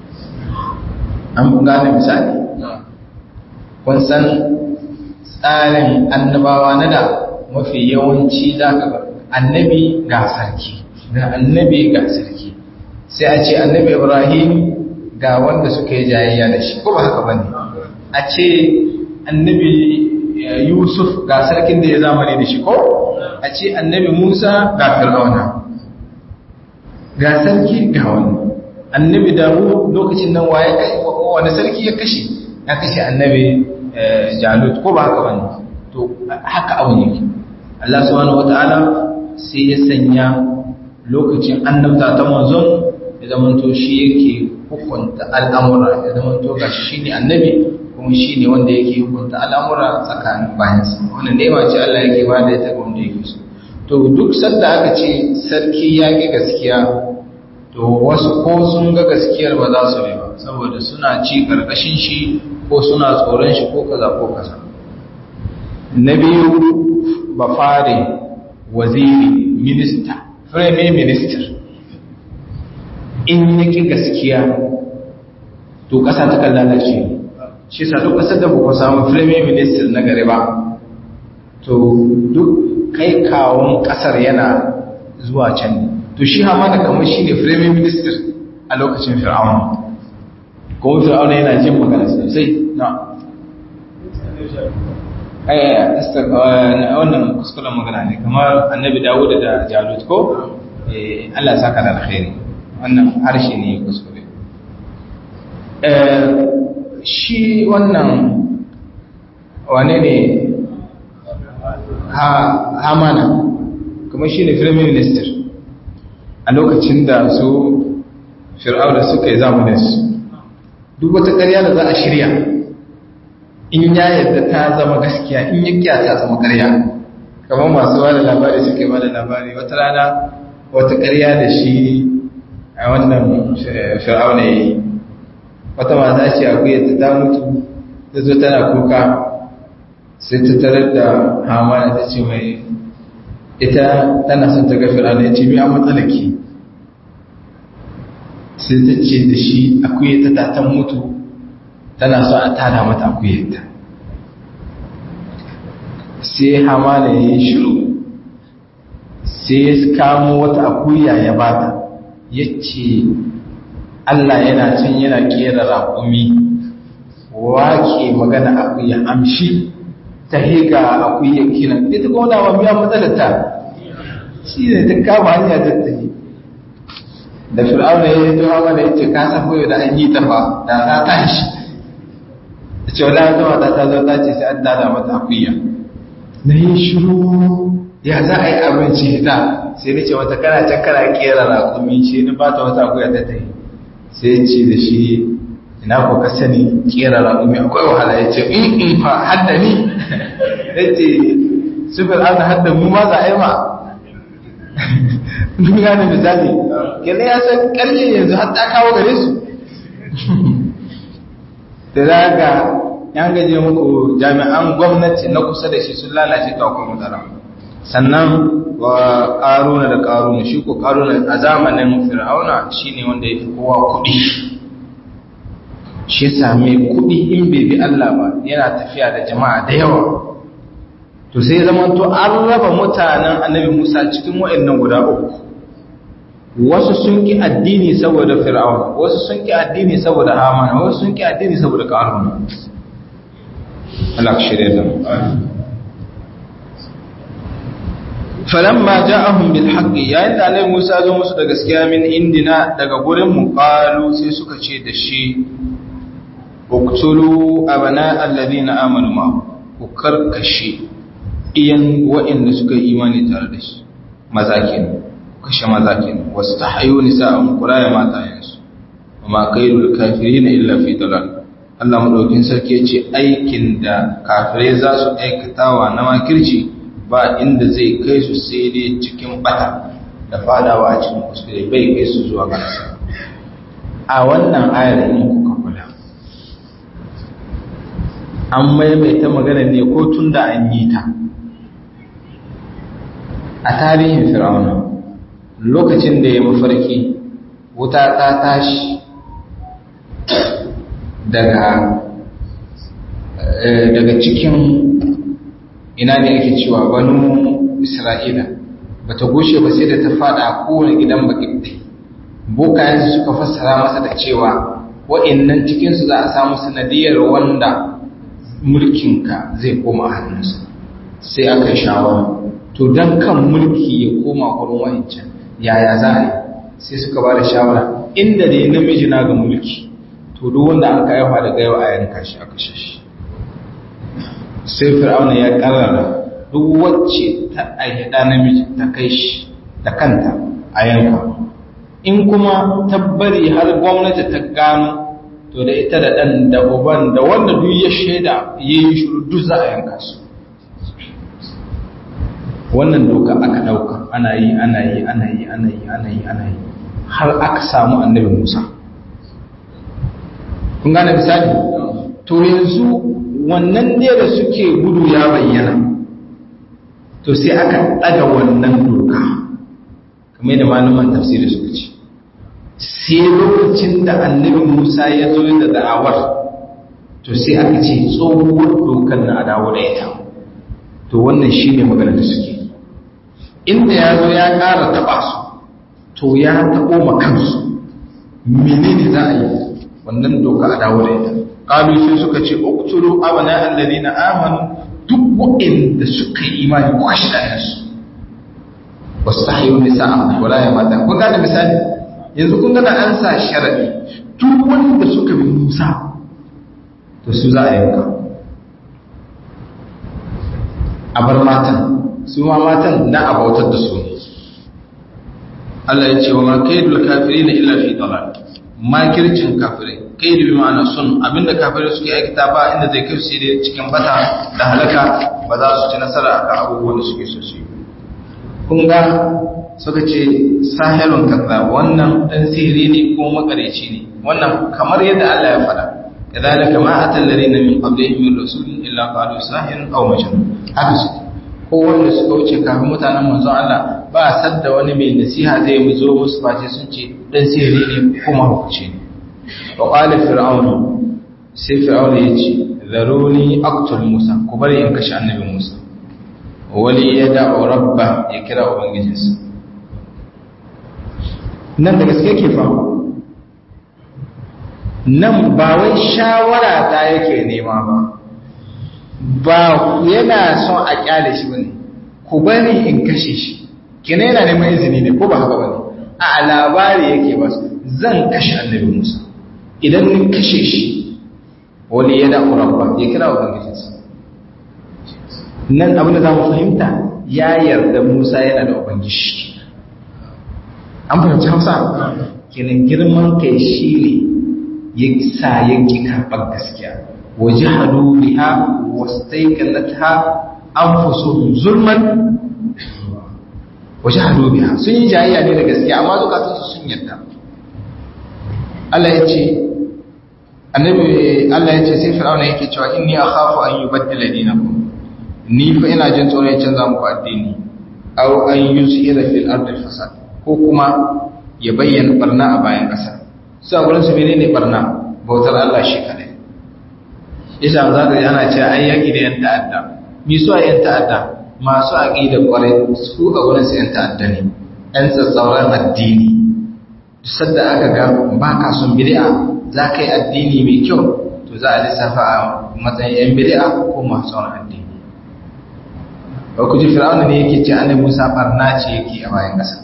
S1: an gane misali kun san tsarin annabawa na da mafi yawanci za ka ga annabi ga sarki ga annabi ga sarki sai a ce annabi ibrahim ga wanda suka yi jayayya da shi ko ba haka bane a ce annabi yusuf ga sarkin da ya zamani da shi ko a ce annabi musa ga fir'auna ga sarki ga wani annabi dawo lokacin nan waye wani sarki ya kashe ya kashe annabi jalut ko ba haka bane to haka abu ne Allah subhanahu wataala sai ya sanya lokacin annabta ta manzon ya zamanto shi yake hukunta al'amura ya zamanto gashi shine annabi kuma shine wanda yake hukunta al'amura tsakanin bayansa wannan nema ce Allah yake ba da ita ga wanda yake so to duk sanda aka ce sarki ya ki gaskiya to wasu ko sun ga gaskiyar ba za su ba saboda suna ci karkashin shi ko suna tsoron shi ko kaza ko kaza na biyu ba fare waziri minista prime minister in yaki gaskiya to kasa ta kan lalace shi sa duk kasar da ba samu prime minister na gari ba to duk kai kawon kasar yana zuwa can ne to shi hamana kamar shi ne firamin minister a lokacin fir'auna kuma fir'auna yana jin magana sosai na wannan kuskuren magana ne kamar annabi dawud da jalut ko Allah ya saka da alkhairi wannan harshe ne kuskure shi wannan wane ne hamana kuma shi ne firamin minister a lokacin da su fir'auna suka yi zamaninsu duk wata ƙarya da za a shirya in ya yadda ta zama gaskiya in yi kya ta zama ƙarya kamar masu ba da labari suke ba da labari wata rana wata ƙarya da shi a wannan fir'auna ya yi wata mata ce a kuyar ta mutu ta zo tana kuka sai ta tarar da hamana ta ce mai ita tana son ta ga fir'auna ya ce mi an matsalaki sai ta ce da shi akuyeta ta ta mutu tana so a tada mata akuyeta sai hamana ya yi shiru sai ya kamo wata akuya ya bata ya ce Allah yana cin yana kera raƙumi wake magana akuya amshi ta higa akuya kinan ita kuma da miya matsalata shi ne ta kama hanya ta tafi da fir'auna ya yi tuwa mana ya ce ka san koyo da an yi ta fa da ta tashi da ce wala zama ta ta zo ta ce sai an dada mata akuya na yi shiru ya za a yi abinci ta sai ni ce wata kana can kana kera rakumi shi ni ba ta wata akuya ta tafi sai ya ce da shi ina ko ka sani kera rakumi akwai wahala ya ce in in fa hadda ni ya ce su fir'auna hadda mu ma za a yi ma duniya ne misali kene ya san karye yanzu har ta kawo gare su da za ga yan gaje muku jami'an gwamnati na kusa da shi sun lalace ta akwai matsala sannan wa karuna da karuna shi ko karuna a zamanin fir'auna shine wanda ya fi kowa kuɗi shi same kuɗi in bai bi Allah ba yana tafiya da jama'a da yawa to sai zama to an raba mutanen annabi Musa cikin wa'annan guda uku wasu sun ki addini saboda fir'aun wasu sun ki addini saboda haman wasu sun ki addini saboda qarun Allah ka shirye da mu falamma ja'ahum bil haqqi yayin da Annabi Musa zo musu da gaskiya min indina daga gurin mu qalu sai suka ce da shi uqtulu abana alladhina amanu ma ku karkashe iyan wa'anda suka yi imani tare da shi maza kenan kashe maza kenan wasu ta hayo nisa'an kuraya matayensu amma kairul kafirin illa fi dalal Allah madaukin sarki ya ce aikin da kafirai za su aikatawa na makirci ba inda zai kai su sai dai cikin bata da fadawa a cikin kuskure bai kai su zuwa ga a wannan ayar in kuka kula an maimaita magana ne ko tun da an yi ta a tarihin fir'auna lokacin da ya mafarki wuta ta tashi daga daga cikin ina ne ake cewa banu isra'ila ba ta goshe ba sai da ta fada a kowane gidan bakibde bokayensu suka fassara masa da cewa wa'innan cikinsu za a samu sanadiyar wanda mulkinka zai koma hannunsa sai aka yi shawara to don kan mulki ya koma wurin wa'incan yaya za a yi sai suka ba da shawara inda dai namiji na ga mulki to duk wanda an kayafa daga yau a yanka shi aka shi sai fir'auna ya karrara duk wacce ta aihi ɗa namiji ta kai shi da kanta a yanka in kuma tabbari har gwamnati ta gano to da ita da ɗan da uban da wanda duk ya shaida ya yi shuru duk za a yanka su wannan doka aka ɗauka ana yi ana yi ana yi ana yi ana yi ana yi har aka samu annabi musa kun gane misali to yanzu wannan ne da suke gudu ya bayyana to sai aka ɗaga wannan doka kamar da malaman tafsiri suka ce sai lokacin da annabi musa ya zo da da'awar to sai aka ce tsohuwar dokar na dawo da ita to wannan shi ne magana da suke inda ya zo ya ƙara taɓa su to ya taɓo ma kansu menene za a yi wannan doka a dawo da ita ƙalu sai suka ce uktulu abana alladhina amanu duk waɗanda suka yi imani ko shi da yansu wastahiyu nisa'a wala ya mata kun gane misali yanzu kun gana an sa sharadi duk wanda suka bi Musa to su za a yanka a bar matan su ma matan na abautar da su ne Allah ya ce wa ma kaidul kafirin illa fi dalal makircin kafirai kaidu bi ma'ana sun abinda kafirai suke aikata ba inda zai kai su sai cikin bata da halaka ba za su ci nasara akan abubuwan da suke so su yi kun ga suka ce sahirun kaza wannan dan sihiri ne ko makareci ne wannan kamar yadda Allah ya faɗa kadhalika ma atal ladina min qablihim min rasulin illa qalu sahirun aw majnun haka su ko wanda suka wuce kafin mutanen manzon Allah ba sadda wani mai nasiha zai mu zo musu face sun ce dan sihiri ne kuma hukunci ne wa qala fir'aun sai fir'aun ya ce zaruni aqtul musa ku bari in kashe annabi musa wali ya da'u rabba ya kira ubangijinsa nan da gaske ke fa nan ba wai shawara ta yake nema ba ba yana son a kyale shi bane ku bari in kashe shi kina yana neman izini ne ko ba haka bane a labari yake ba zan kashe annabi Musa idan ni kashe shi wali ya da'u rabba ya kira ubangijinsa nan abin da za mu fahimta ya yarda Musa yana da Ubangiji. An fahimci Hausa? Kenan girman kai shi ne ya sa yanki karɓar gaskiya. Waje hadu biha wasu taikalata an fuso zulman waje hadu biha sun yi jayayya ne da gaskiya amma zukatunsu sun yarda. Allah ya ce, annabi Allah ya ce sai fir'auna yake cewa inni akhafu an yubaddila dinakum ni fa ina jin tsoron ya canza muku addini aw an yusira fil ardi fasad ko kuma ya bayyana barna a bayan ƙasa su a gurin su menene barna bautar Allah shi kadai yasa za ka ana cewa ai yaki da yan ta'adda mi su a yan ta'adda masu aqida kwarai su a gurin su yan ta'adda ne yan tsatsauran addini sadda aka ga ba ka son bid'a za ka yi addini mai kyau to za a lissafa a matsayin yan bid'a ko masu son addini ba ku ji fir'auna ne yake ce annabi Musa barna ce yake a bayan ƙasa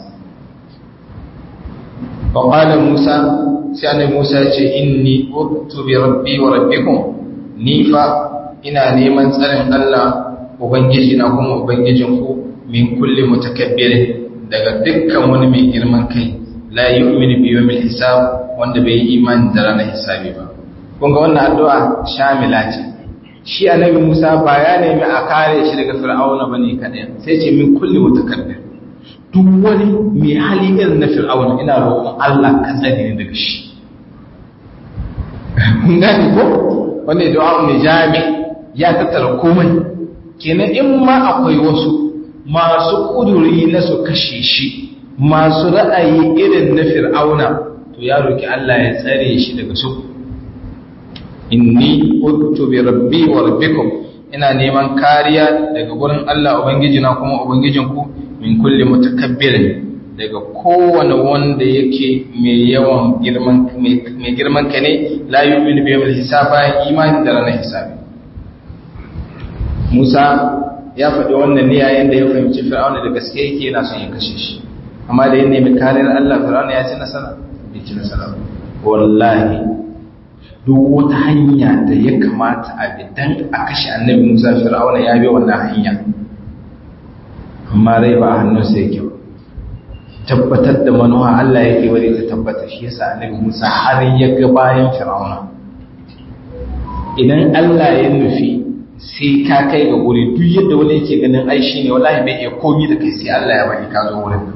S1: fa qala Musa sai annabi Musa ya ce inni uttu bi rabbi wa rabbikum ni fa ina neman tsarin Allah ubangiji na kuma ubangijin ku min kulli mutakabbirin daga dukkan wani mai girman kai la yu'minu bi yawmil hisab wanda bai yi imani da ranar hisabi ba kun ga wannan addu'a shamila ce shi annabi Musa ba ya nemi a kare shi daga fir'auna bane kadai sai ce min kulli mutakabbir duk wani mai hali irin na fir'auna ina roƙon Allah ka tsare ni daga shi kun gane ko wanda du'a ne jami ya tattara komai kenan in ma akwai wasu masu kuduri na su kashe shi masu ra'ayi irin na fir'auna to ya roki Allah ya tsare shi daga su inni uttu bi rabbi wa rabbikum ina neman kariya daga gurin Allah ubangiji na kuma ubangijin ku min kulli mutakabbirin daga kowane wanda yake mai yawan girman mai girman ka ne la yu'minu bi yawmil hisaba imani da ranar hisabi Musa ya faɗi wannan ne yayin da ya fahimci Fir'auna da gaske yake yana son ya kashe shi amma da ya nemi kariyar Allah Fir'auna ya ci nasara bai ci nasara wallahi duk wata hanya da ya kamata a bi dan a kashe annabi Musa Fir'auna ya bi wannan hanya amma rai ba a hannunsa yake ba tabbatar da manuwa Allah yake wani ta tabbata shi yasa annabi Musa har ya ga bayan Fir'auna idan Allah ya nufi sai ka kai ga guri duk yadda wani yake ganin ai shine wallahi bai iya komi da kai sai Allah ya bari ka zo wurin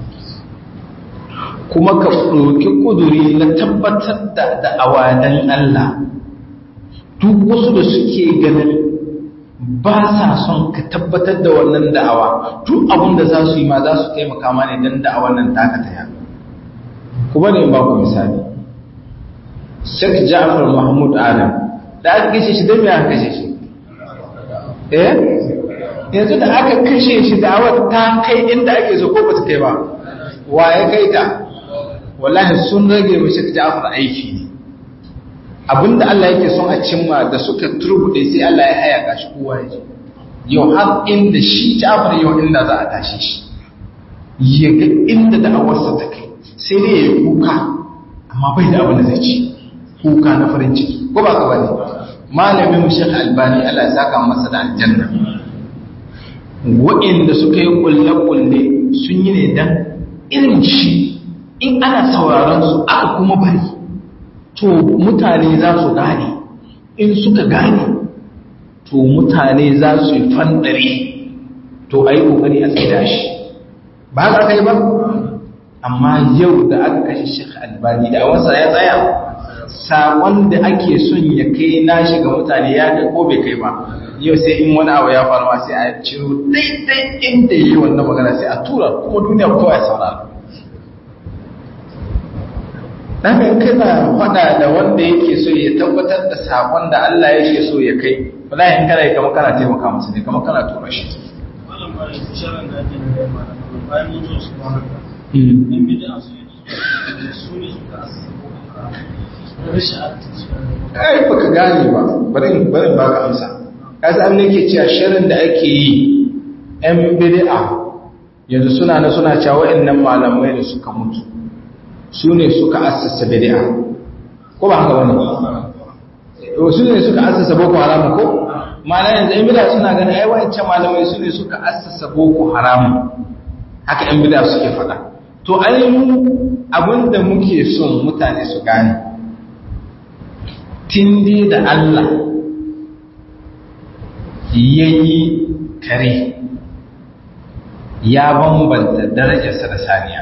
S1: kuma ka ɗauki kuduri na tabbatar da da'awadan Allah duk wasu da suke ganin ba sa son ka tabbatar da wannan da'awa duk abin da za su yi ma za su taimaka ma ne don da'awar nan taka ta yaɗu ku bari in ba ku misali Sheikh Ja'far Mahmud Adam da aka kashe shi don me aka kashe shi eh yanzu da aka kashe shi da'awar ta kai inda ake so ko ba ta kai ba wa ya kai ta wallahi sun rage mu Sheikh Ja'far aiki ne abinda Allah yake son a cimma da suka turbude sai Allah ya haya gashi kowa ya ji yau har inda shi Ja'far yau inda za a tashi shi ya ga inda da'awarsa ta kai sai dai ya yi kuka amma bai da abin da zai ci kuka na farin ciki ko ba ka bane malamin mu Sheikh Albani Allah ya saka masa da aljanna wa'inda suka yi kulle-kulle sun yi ne dan irin shi in ana sauraron su aka kuma bari to mutane za su gane in suka gane to mutane za su yi fandare to a yi ƙoƙari a tsida shi ba za ka yi ba amma yau da aka kashe shek albani da wasa ya tsaya saƙon da ake son ya kai nashi ga mutane ya kai ko bai kai ba yau sai in wani abu ya faru sai a ciro daidai inda yi wannan magana sai a tura kuma duniya kowa ya saurara dan kana faɗa da wanda yake so ya tabbatar da sakon da Allah yake so ya kai wallahi in kana kamar kana taimaka masa ne kamar kana tura shi ai baka gane ba bari bari baka amsa kaza an nake cewa shirin da ake yi yan bid'a yanzu suna na suna cewa wa'annan malamai da suka mutu su ne suka assasa bid'a ko ba haka bane su ne suka assasa boko haram ko malai yanzu yan bid'a suna ganin ai wancan malamai su ne suka assasa boko haram haka yan bid'a suke faɗa to ai mu abinda muke son mutane su gane tindi da Allah yayi kare ya bambanta darajarsa da saniya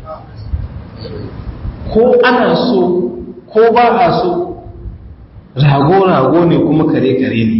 S1: ko ana so ko ba a so rago-rago ne kuma kare-kare ne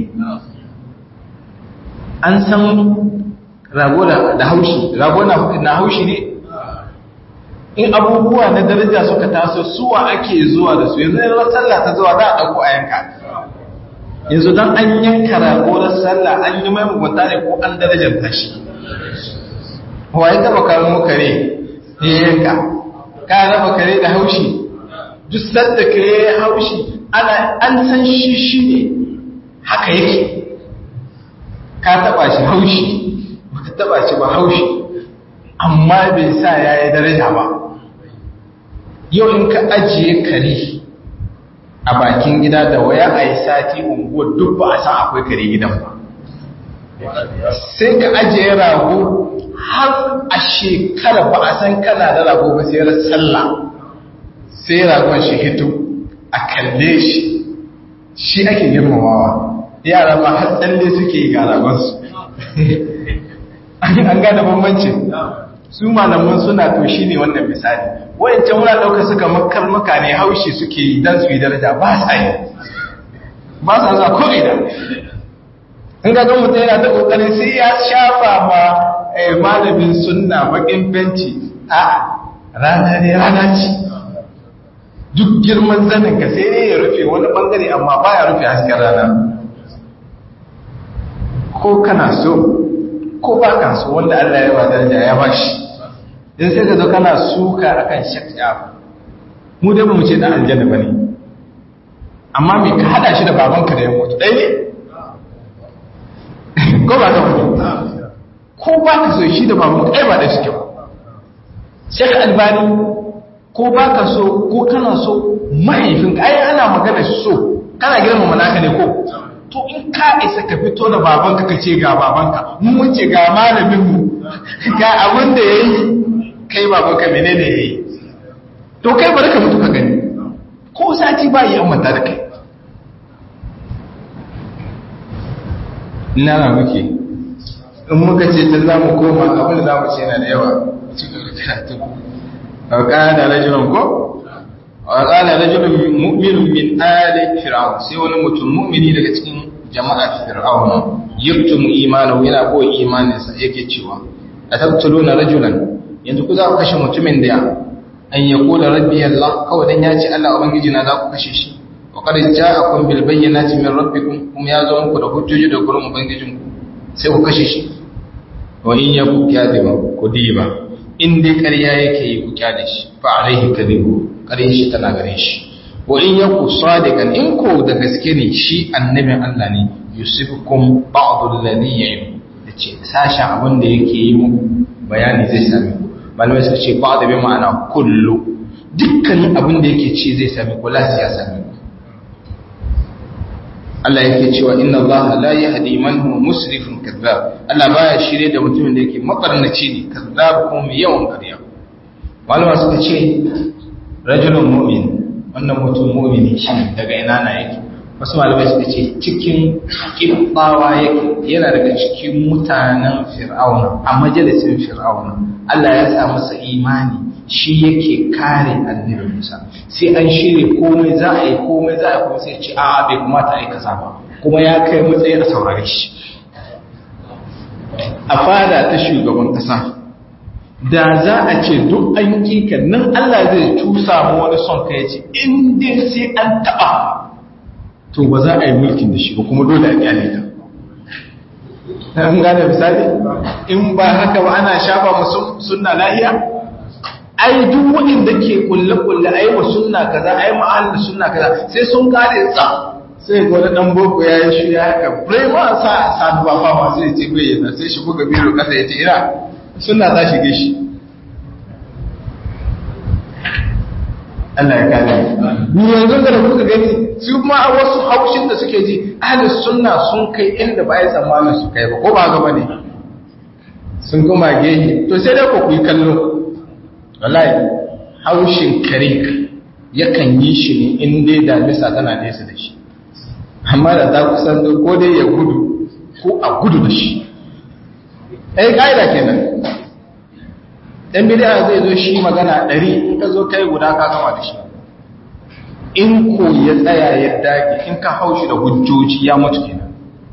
S1: an san rago da haushi rago na haushi ne in abubuwa na daraja suka taso suwa ake zuwa da su yanzu yanzu sallah ta zuwa za a ɗauko a yanka yanzu don an yanka rago na sallah an yi mai mugunta ne ko an darajar tashi wa ya taba kawo kare ya yanka ka raba kare da haushi duk sadda kare ya haushi ana an san shi shi ne haka yake ka taba shi haushi baka taba shi ba haushi amma bai sa ya yi daraja ba yau in ka ajiye kare a bakin gida da waya a yi sati unguwar duk ba a san akwai kare gidan ba sai ka ajiye rago har a shekara ba a san kana da rago ba sai ran sallah sai ragon shi hito a kalle shi shi ake girmamawa yara ma har tsalle suke yi ga ragonsu an gada bambancin su malaman suna to shi ne wannan misali wayancan wuna ɗauka suka makar maka ne haushi suke yi don su yi daraja ba sa yi ba sa za ko ina in ga ga mutum yana ta kokarin sai ya shafa ma malamin sunna bakin benci a rana ne rana ce duk girman zanin ka sai ne ya rufe wani bangare amma baya rufe hasken rana ko kana so ko ba ka so wanda Allah ya ba daraja ya ba shi in sai ka zo kana suka akan shakka mu dai ba mu ce dan aljanna bane amma me ka hada shi da babanka da ya mutu dai ne ko ba ka ko ba ka so shi da babanka ai ba da shi ba Sheikh Albani ko ba ka so ko kana so mahaifinka ai ana magana so kana girmama naka ne ko to in ka isa ka fito da babanka ka ce ga babanka mun ce ga malamin mu ga abin da yayi kai babanka menene yayi to kai bari ka mutu ka gani ko sati ba yi amma da kai ina muke in muka ce ta za mu koma abin da za mu ce yana da yawa cikin karatu a ƙada rajulun ko a ƙada rajulun mu'minun min ali fir'aun sai wani mutum mu'mini daga cikin jama'ar fir'aun yaktumu imanahu yana koyi imaninsa yake cewa ataqtuluna rajulan yanzu ku za ku kashe mutumin da an yaqula rabbi allah kawai dan ya ce Allah ubangiji na za ku kashe shi wa qad ja'akum bil bayyinati min rabbikum kuma ya zo muku da hujjoji da gurin ubangijinku sai ku kashe shi wa in yaku kadiba ku diba in dai ƙarya yake yi ku kyale shi fa alaihi kadibu ƙarya shi tana gare shi wa in yaku sadiqan in ko da gaske ne shi annabin Allah ne yusifukum ba'd alladhi ya'idu yace sashen abin da yake yi muku bayani zai same ku malamai suka ce ba'd bi ma'ana kullu dukkanin abin da yake ci zai same ku lasi ya same ku Allah yake cewa inna Allah la yahdi man huwa musrifun kadhab Allah baya shirye da mutumin da yake makarnaci ne kadhab ko mai yawan ƙarya malama suka ce rajulun mu'min wannan mutum mu'mini shi daga ina na yake wasu malamai suka ce cikin kibbawa yake yana daga cikin mutanen fir'auna a majalisin fir'auna Allah ya sa masa imani shi yake kare annabi Musa sai an shirye komai za a yi komai za a yi kuma sai ce a bai kamata a yi kaza ba kuma ya kai matsayi a saurare shi a fada ta shugaban kasa da za a ce duk an kika nan Allah zai cusa mu wani son kai ce in dai sai an taba to ba za a yi mulkin da shi ba kuma dole a kyale ta an gane misali in ba haka ba ana shafa musu sunna lahiya ai duk waɗanda ke kulle-kulle ai wa sunna kaza ai ma'anin sunna kaza sai sun kare tsa sai ga wani dan boko ya yi shi ya haka brema sa saduwa fama sai ce bai yana sai shi buga biro kasa ya ce ira sunna za shige shi Allah ya kare ni yanzu da kuka gani su ma wasu haushin da suke ji ahli sunna sun kai inda ba ya tsammanin su kai ba ko ba ga bane sun kuma gehe to sai dai ku yi kallo wallahi haushin kare yakan yi shi ne in dai damisa tana nesa da shi amma da ta kusan ko dai ya gudu ko a gudu da shi ɗaya ƙa'ida kenan ɗan bidiya zai zo shi magana ɗari in ka zo kai guda ka gama da shi in ko ya tsaya ya dage in ka haushi da hujjoji ya mutu kenan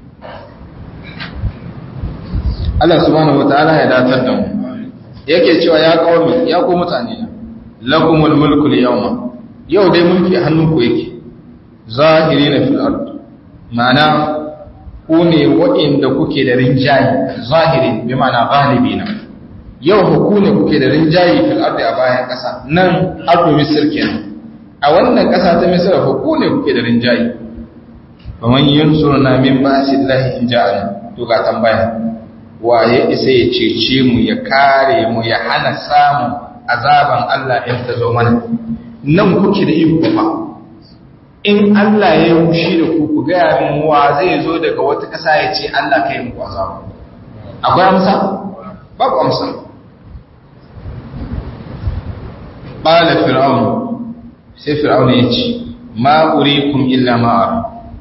S1: Allah subhanahu wa ta'ala ya datar da mu yake cewa ya kawami ya ku mutane na lakumul mulku yawma yau dai mulki a hannunku yake zahirina fil ard ma'ana ku ne waɗanda kuke da rinjaye zahirin bi ma'ana galibina yau huku ne kuke da rinjayi fil ardi a bayan ƙasa nan ardu misir kenan a wannan ƙasa ta misir huku ne kuke da rinjayi fa man yansuruna min ba'sillahi in ja'ana to ga tambaya waye isa ya cece mu ya kare mu ya hana samun azaban Allah in ta zo mana nan kuke da iko fa in Allah ya yi mushi da ku ku ga min wa zai zo daga wata ƙasa ya ce Allah kai mu azaba akwai amsa babu amsa qala fir'aun sai fir'aun ya ce ma urikum illa ma ara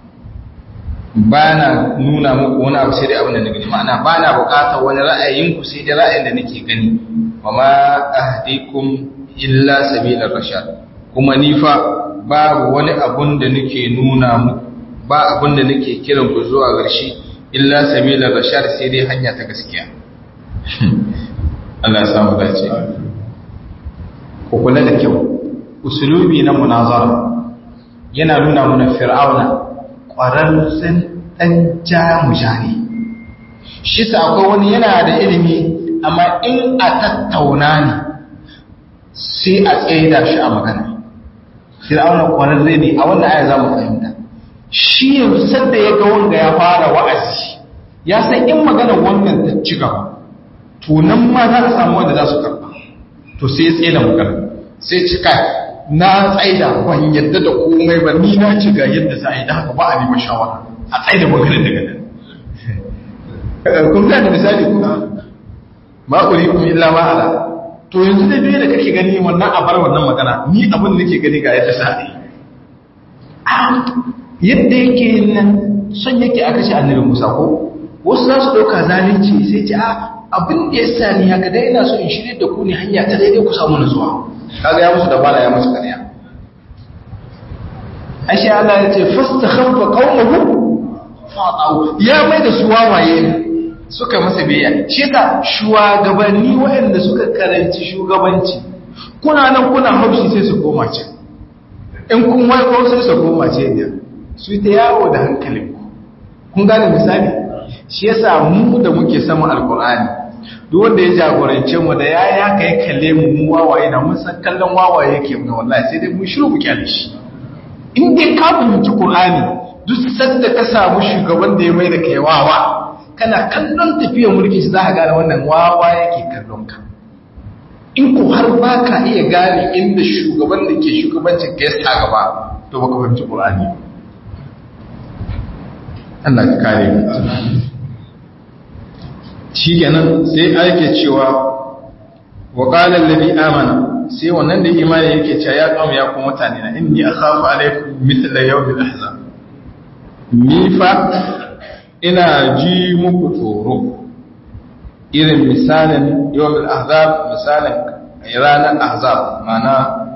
S1: bana nuna muku wani abu sai dai abin da na gani ma'ana bana bukatar wani ra'ayinku sai dai ra'ayin da nake gani wa ma ahdikum illa sabilar rashad kuma ni fa babu wani abun da nake nuna muku ba abun da nake kiran ku zuwa garshi illa sabilar rashad sai dai hanya ta gaskiya Allah ya samu dace ku kula da kyau usulubi na munazara yana nuna mana fir'auna ƙwararren ɗan jamuja ne shi sa akwai wani yana da ilimi amma in a tattauna ne sai a tsaida shi a magana fir'auna ƙwararre ne a wannan aya za mu fahimta shi yanzu sanda ya ga wanga ya fara wa'azi ya san in magana wannan ta ci gaba to nan ma za a samu wanda za su karɓa to sai ya tsaye da magana sai ci kai na tsaida ban yadda da komai ba ni na ci ga yadda za a yi da haka ba a neman shawara a tsaida maganar daga nan kun ga da misali kuma ma uri kuma illa ma ala to yanzu da biyu da kake gani wannan a bar wannan magana ni abin da nake gani ga yadda za a yi yadda yake nan son yake aka ce annabi Musa ko wasu za su ɗauka zalunci sai ce a abin da ya sa ni haka dai ina so in shirye da ku ne hanya ta daidai ku samu nutsuwa kaga ya musu dabara ya musu kariya ashe Allah ya ce fastakhaffa qaumahu fa'u ya mai da su wawaye ne suka masa biyayya shi yasa shugabanni waɗanda suka karanci shugabanci kuna nan kuna haushi sai su koma can in kun waiko sai su koma ce ne su ta yawo da hankalin ku kun gane misali shi yasa mu da muke samun alkur'ani duk wanda ya jagorance mu da ya ya kai kalle mu mu wawaye na mun san kallon wawaye yake mu wallahi sai dai mun shiru mu kyale shi in dai ka fahimci qur'ani duk sanda ka samu shugaban da ya mai da kai wawa kana kallon tafiyar mulki shi za ka gane wannan wawa yake kallon ka in ko har ba ka iya gane inda shugaban da ke shugabancin ka ya sa gaba to baka fahimci qur'ani Allah ka kare mu shi kenan sai ake cewa wa qala alladhi amana sai wannan da imani yake cewa ya kawo ya kuma mutane na inni akhafu alaikum mithla yawmil ahzab ni fa ina ji muku tsoro irin misalin yawmil ahzab misalin ranar ahzab mana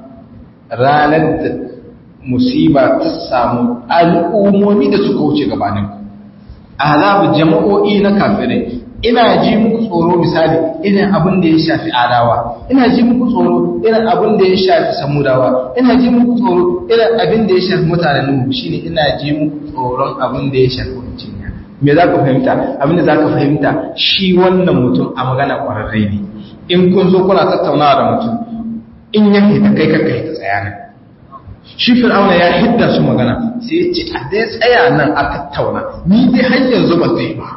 S1: ranar da musiba ta samu al'ummomi da suka wuce gabanin ahzab jama'o'i na kafirai ina ji muku tsoro misali irin abin da ya shafi adawa ina ji muku tsoro irin abin da ya shafi samudawa ina ji muku tsoro irin abin da ya shafi mutanen nuhu shine ina ji muku tsoron abin da ya shafi wancan me za ka fahimta abin da za ka fahimta shi wannan mutum a magana ƙwararre ne in kun zo kuna tattaunawa da mutum in ya ta kai ka kai ta tsaya nan shi fir'auna ya hidda su magana sai ya ce a dai tsaya nan a tattauna ni dai har yanzu ba zai ba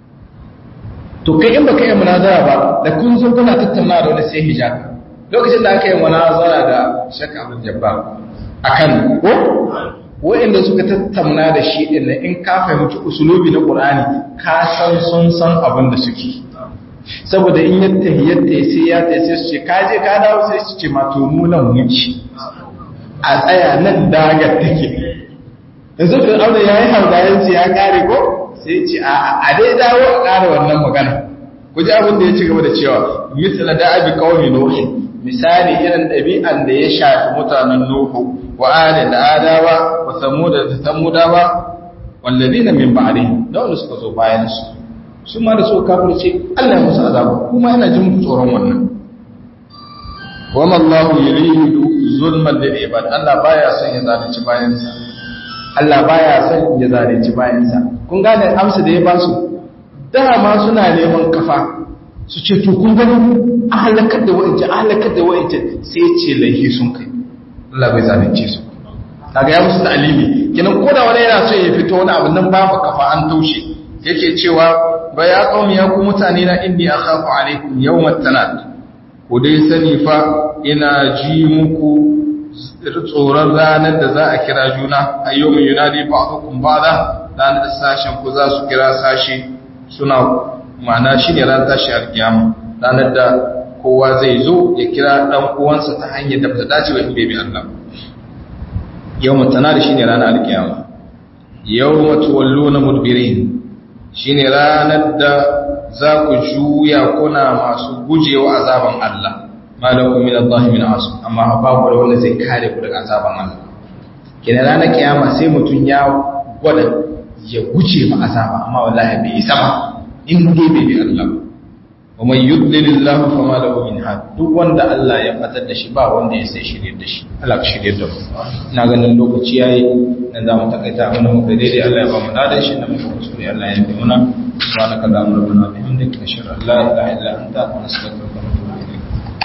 S1: to kai in baka yi munazara ba da kun zo kuna tattauna da wani sai hijab lokacin da aka yi munazara da shakka abin jabba akan ko wa'inda suka tattauna da shi din in ka fahimci usulubi na qur'ani ka san sun san abin da suke saboda in yadda yadda sai ya ta sai su ce ka je ka dawo sai su ce ma to mu nan muke a tsaya nan dagar take yanzu kan aure yayi haudayen ya kare ko sai ce a dai dawo a ƙara wannan magana ku ji abin da ya ci gaba da cewa misala da abi kawai nuhu misali irin ɗabi'an da ya shafi mutanen nuhu wa ali da adawa wa samuda da samudawa wallazina min ba'dihim da wanda suka zo bayan su su ma da su kafirce Allah ya musu azaba kuma yana jin tsoron wannan wa mallahu yuridu zulman lil ibad Allah baya son ya zalunci bayansa Allah baya son ya zalunci bayansa kun gane amsa da ya ba su dama suna neman kafa su ce to kun gani a halakar da wa'ancan a halakar da wa'ancan sai ce laifi sun kai Allah bai zalunce su kaga ya musu ta'alimi kenan ko da wani yana so ya fito wani abu nan babu kafa an taushe yake cewa ba ya qaumi ya ku mutane na inni akhafu alaikum yawmat tanad ku dai sani fa ina ji muku tsoron ranar da za a kira juna ayyumin yunadi ba'dukum ba'da ranar da sashen ku za su kira sashi suna ma'ana shi ne ran tashi alkiyama ranar da kowa zai zo ya kira dan uwansa ta hanyar da ta dace wa in bai bi Allah yawmun tanadi shine ranar alkiyama yawma tuwalluna mudbirin shine ranar da za ku juya kuna masu gujewa azaban Allah malakum min Allah min asu amma ba ku da wanda zai kare ku daga azaban Allah kina ranar kiyama sai mutun ya gwada ya guje ma azaba amma wallahi bai isa ba in dai bai bi Allah wa man yudlilillahu fama lahu min had duk wanda Allah ya fatar da shi ba wanda ya sai shirye da shi Allah ka shirye da mu ina ganin lokaci yayi nan za mu takaita mana mu kai daidai Allah ya ba mu ladan shi na mu kuskure Allah ya bi muna subhanaka allahumma rabbana bihamdika ashhadu an la ilaha illa anta astaghfiruka wa atubu